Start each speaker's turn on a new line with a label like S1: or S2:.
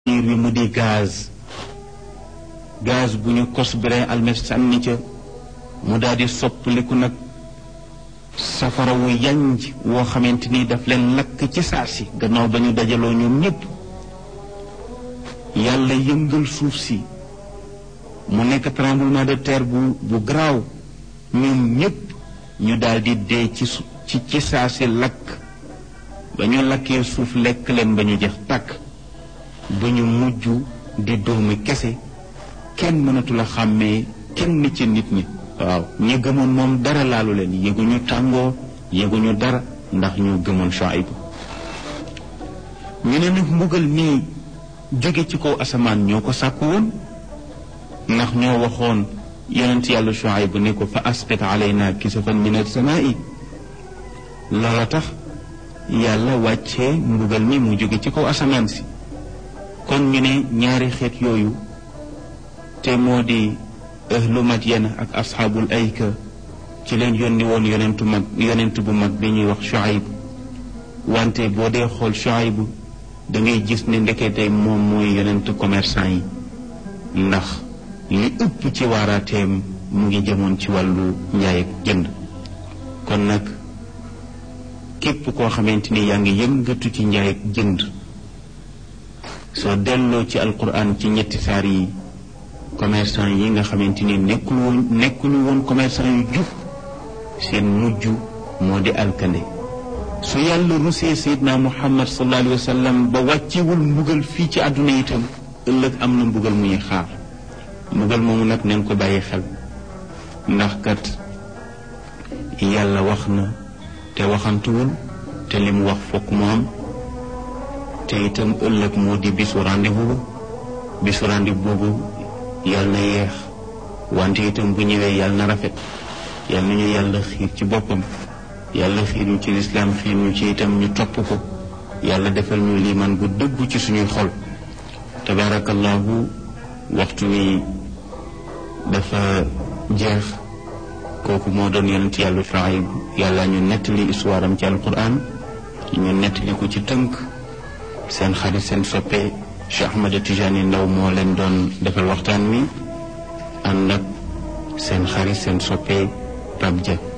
S1: niir wi mu di gaz gaz bu ñu kos brin almet sànni ca mu daal di soppaliku nag safara wu yanj woo xamante ni daf leen lakk ci saa si gannaaw ba ñu dajaloo ñoom ñépp yàlla yëngal suuf si mu nekk tremblement de terre bu bu garaaw ñoom ñépp ñu daal di dee ci ci ci saa si lakk ba ñu lakkee suuf lekk leen ba ñu jeex tàkk ba ñu mujj di doomi kese kenn mënatul a xàmmee kenn ci nit ñi waaw ñi gëmoon moom dara laalu leen yëguñu tàngoo yëguñu dara ndax ñu gëmoon Shuayb ñu ne nag mbugal nii jóge ci kaw asamaan ñoo ko sàkku woon ndax ñoo waxoon yonent yàlla Shuayb ne ko fa asqit alayna kisafan min as-samaa'i loola tax yàlla wàccee mbugal mi mu jóge ci kaw asamaan si kon ñu ne ñaari xeet yooyu te moo di ahlu Madyan ak asxaabul ayka ci leen yónni woon yonentu mag yonent bu mag bi ñuy wax Shuayb wante boo dee xool Shuayb da ngay gis ne ndekete moom mooy yonent commerçant yi ndax li ëpp ci waaraateem mu ngi jëmoon ci wàllu njaay ak jënd kon nag képp koo xamante ni yaa ngi yëngatu ci njaay ak jënd soo delloo ci alquran ci ñetti saar yi commerçant yi nga xamante ni nekkul woon nekkuñu woon commerçant yu jub seen mujj moo di alkande su yàlla rusee sayidna muhammad sallallahu alayhi wa sallam ba wàccewul mbugal fii ci àdduna itam ëllëg am na mbugal muy xaar mbugal moomu nag neen ko bàyyi xel ndax kat yàlla wax na te waxantuwul te li mu wax fokk mu am te itam ëllëg moo di bisu rendez-vous bisu rendez-vous boobu yàlla na yeex wante itam bu ñëwee yàlla na rafet yàlla na ñu yàlla xiir ci boppam yàlla xiir ñu ci lislaam xiir ñu ci itam ñu topp ko yàlla defal ñu liimaan bu dëggu ci suñuy xol tabaarakallahu waxtu wi dafa jeex kooku moo doon yonent yàlla Shuayb yàlla ñu nettali histoire am ci alquran ñu nettali ko ci tënk seen xarit seen soppe Cheikh Ahmed Tijani Ndaw moo leen doon defal waxtaan wi ànd ak seen xarit seen soppe Pape Dia